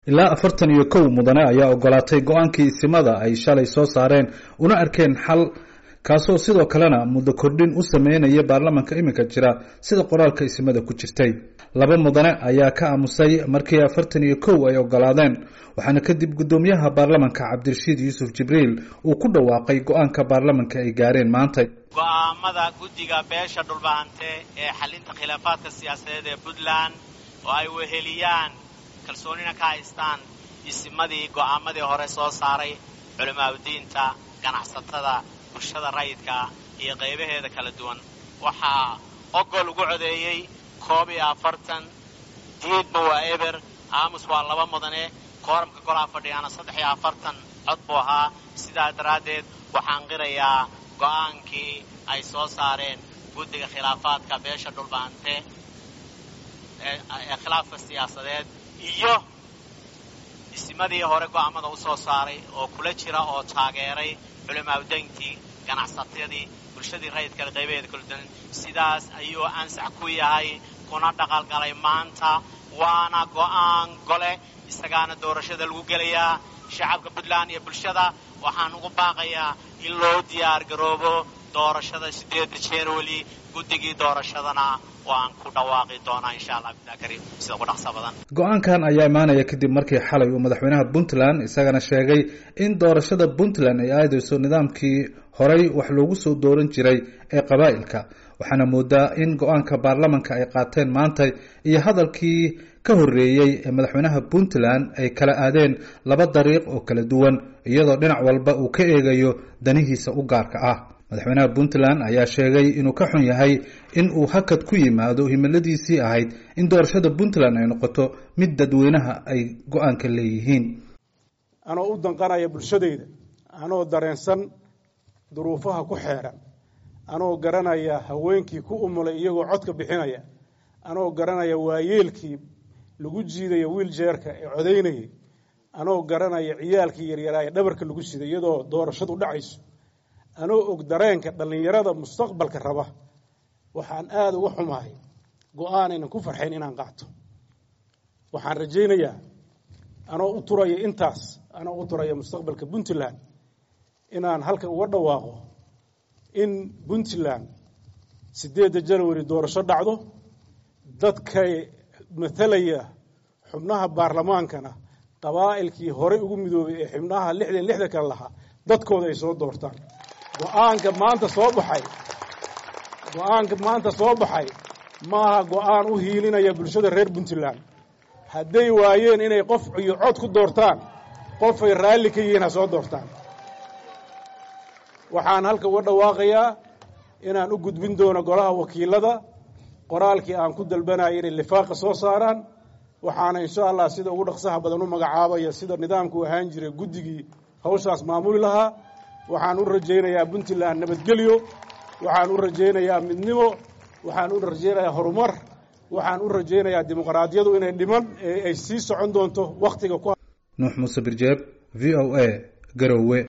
ilaa afartan iyo kow mudane ayaa ogolaatay go-aankii isimada ay shalay soo saareen una arkeen xal kaasoo sidoo kalena muddo kordhin u sameynaya baarlamanka iminka jira sida qoraalka isimada ku jirtay laba mudane ayaa ka aamusay markii afartan iyo kow ay ogolaadeen waxaana kadib guddoomiyaha baarlamanka cabdirashiid yuusuf jibriil uu ku dhawaaqay go-aanka baarlamanka ay gaareen maanta go'aamada guddiga beesha dhulbahante ee xalinta khilaafaadka siyaasadeed ee puntland oo ay weheliyaan kalsoonina ka haystaan isimadii go'aamadii hore soo saaray culamaauddiinta ganacsatada bulshada rayidka iyo qaybaheeda kala duwan waxaa ogol ugu codeeyey koob iyo afartan diidba waa eber aamus waa laba mudane kooramka golaa fadhiyaana saddex iyo afartan cod buu ahaa sidaa daraaddeed waxaan qirayaa go'aankii ay soo saareen guddiga khilaafaadka beesha dhulbahante ee khilaafka siyaasadeed iyo isimadii hore go'aamada u soo saaray oo kula jira oo taageeray culamaauddayntii ganacsatadii bulshadii rayidkale qaybaheeda kala duwan sidaas ayuu ansax ku yahay kuna dhaqalgalay maanta waana go'aan gole isagaana doorashada lagu gelayaa shacabka puntland iyo bulshada waxaan ugu baaqayaa in loo diyaar garoobo doorashada siddeedda january guddigii doorashadana waan ku dhawaaqi doonaa insha allah bilah kariim sida ugu dhaqsa badan go-aankan ayaa imaanaya kadib markii xalay uu madaxweynaha puntland isagana sheegay in doorashada puntland ay aadayso nidaamkii horay wax loogu soo dooran jiray ee qabaa'ilka waxaana moodaa in go-aanka baarlamanka ay qaateen maanta iyo hadalkii ka horreeyey ee madaxweynaha puntland ay kala aadeen laba dariiq oo kala duwan iyadoo dhinac walba uu ka eegayo danihiisa u gaarka ah madaxweynaha puntland ayaa sheegay inuu ka xun yahay in uu hakad ku yimaado himiladiisii ahayd in doorashada puntland ay noqoto mid dadweynaha ay go-aanka leeyihiin anoo u danqanaya bulshadayda anoo dareensan duruufaha ku xeeran anoo garanaya haweenkii ku umulay iyagoo codka bixinaya anoo garanaya waayeelkii lagu jiidaya wiiljeerka ee codaynayay anoo garanaya ciyaalkii yaryaraa ee dhabarka lagu siday iyadoo doorashadu dhacayso anoo og dareenka dhallinyarada mustaqbalka raba waxaan aada uga xumahay go-aan aynan ku farxayn inaan qaato waxaan rajaynayaa anoo u turaya intaas anoo u turaya mustaqbalka puntland inaan halka uga dhawaaqo in puntland siddeedda janwari doorasho dhacdo dadkay matalaya xubnaha baarlamaankana qabaa'ilkii horey ugu midoobay ee xubnaha lixdan lixda kale lahaa dadkooda ay soo doortaan go-aanka maanta soo baxay go-aanka maanta soo baxay maaha go-aan u hiilinaya bulshada reer puntland hadday waayeen inay qof iyo cod ku doortaan qofay raalli ka yihiin ha soo doortaan waxaan halka uga dhawaaqayaa inaan u gudbin doono golaha wakiilada qoraalkii aan ku dalbanaya inay lifaaqa soo saaraan waxaana insha allah sida ugu dhaqsaha badan u magacaabaya sida nidaamku ahaan jiray guddigii hawshaas maamuli lahaa waxaan u rajaynayaa puntland nabadgelyo waxaan u rajaynayaa midnimo waxaan u rajaynayaa horumar waxaan u rajaynayaa dimuqraadiyadu inay dhiman ee ay sii socon doonto wakhtiga ku nuux muuse birjeeb v o a garowe